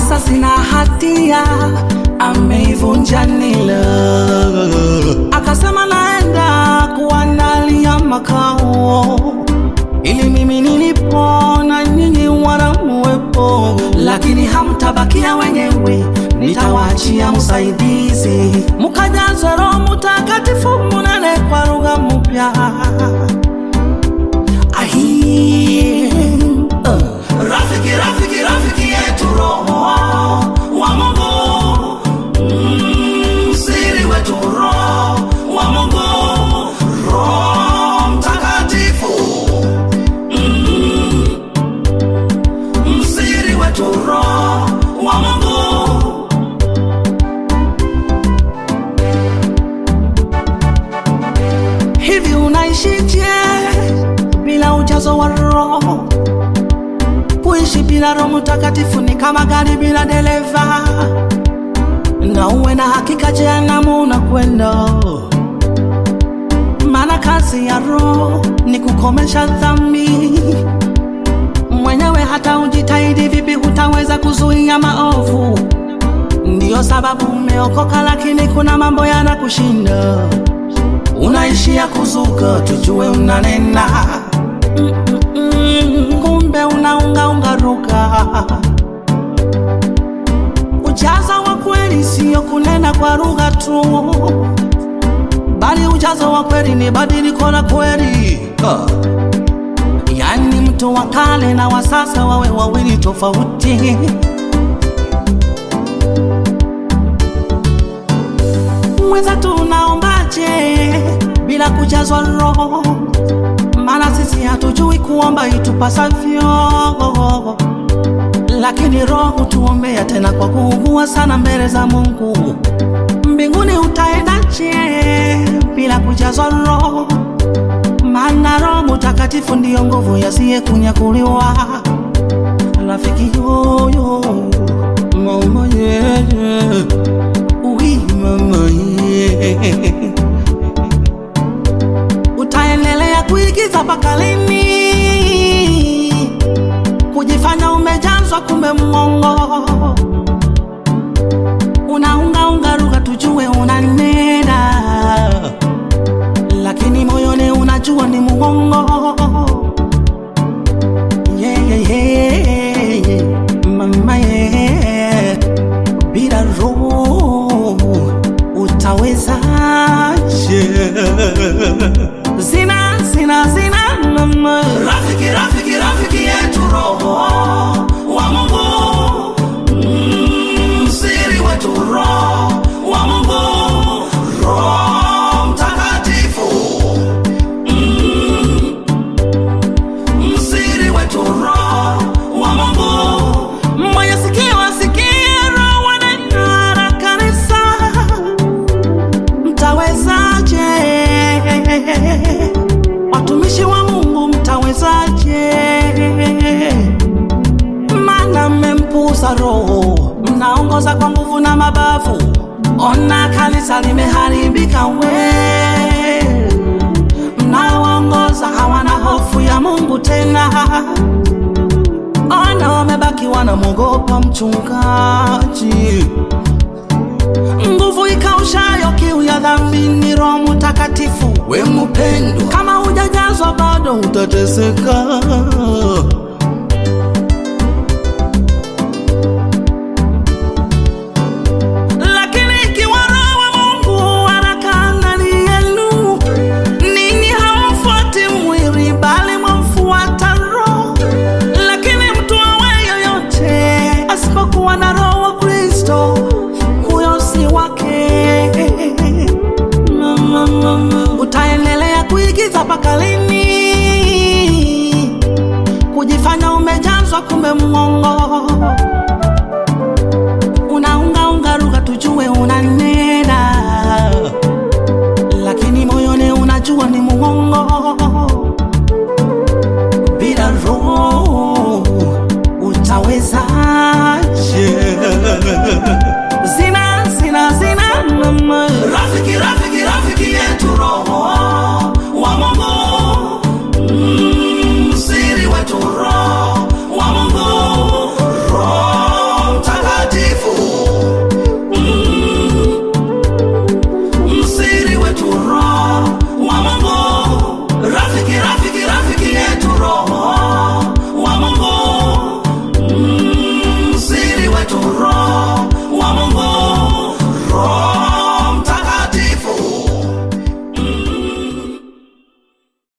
sasa sina hatia, ameivunja nila. Akasema naenda kuandalia makao ili mimi nilipo na nyinyi wanamuwepo, lakini hamtabakia wenyewe, nitawaachia msaidizi, mukajazwe Roho Mtakatifu, munene kwa lugha mpya. Ahi, uh. Rafiki, rafiki, rafiki yetu Roho wa Mungu, Mm, siri wetu Roho wa Mungu, Roho Mtakatifu, Mm, msiri wetu Roho wa Mungu. Hivi unaishije bila ujazo wa Roho? Kuishi bila Roho Mtakatifu ni kama gari bila dereva, na uwe na hakika jehanamu unakwenda. Maana kazi ya Roho ni kukomesha dhambi. Mwenyewe hata ujitahidi vipi, hutaweza kuzuia maovu. Ndiyo sababu umeokoka, lakini kuna mambo yanakushinda, unaishia kuzuka, tujue unanena Mm, kumbe unaungaunga ruka. Ujazo wa kweli siyo kunena kwa lugha tu, bali ujazo wa kweli ni badiliko la kweli. Ah. Yaani mtu wa kale na wa sasa wawe wawili tofauti. Mwenza tunaombaje bila kujazwa Roho? Maana sisi hatujui kuomba itupasavyo, lakini Roho hutuombea tena kwa kuugua sana mbele za Mungu. Mbinguni utaendaje bila kujazwa Roho? Maana Roho Mtakatifu ndiyo nguvu yasiye kunyakuliwa. Rafiki yoyo mama yeye uhi mama yeye utaendelea kuigiza mpaka lini? Kujifanya umejazwa kumbe mwongo, unaungaunga lugha tujue unanena, lakini moyoni unajua ni muongo. Yeah, yeah, yeah, yeah. Mama yeah. Bila roho utawezaje? Zina, zina, zina, mama. Rafiki, rafiki, rafiki yetu Roho wa Mungu, Mm, msiri wetu Roho wa Mungu, Roho Mtakatifu, Mm, msiri wetu Roho wa Mungu. Mwenye sikio asikie Roho wanena na kanisa mtawezaje? Watumishi wa Mungu mtawezaje? Maana mmempuuza Roho, mnaongoza kwa nguvu na mabavu. Ona kanisa limeharibika, we mnaoongoza hawana hofu ya Mungu tena. Ona wamebaki wanamwogopa mchungaji nguvu ikaushayo kiu ya dhambi ni Roho Mtakatifu. We mpendwa, kama hujajazwa bado utateseka.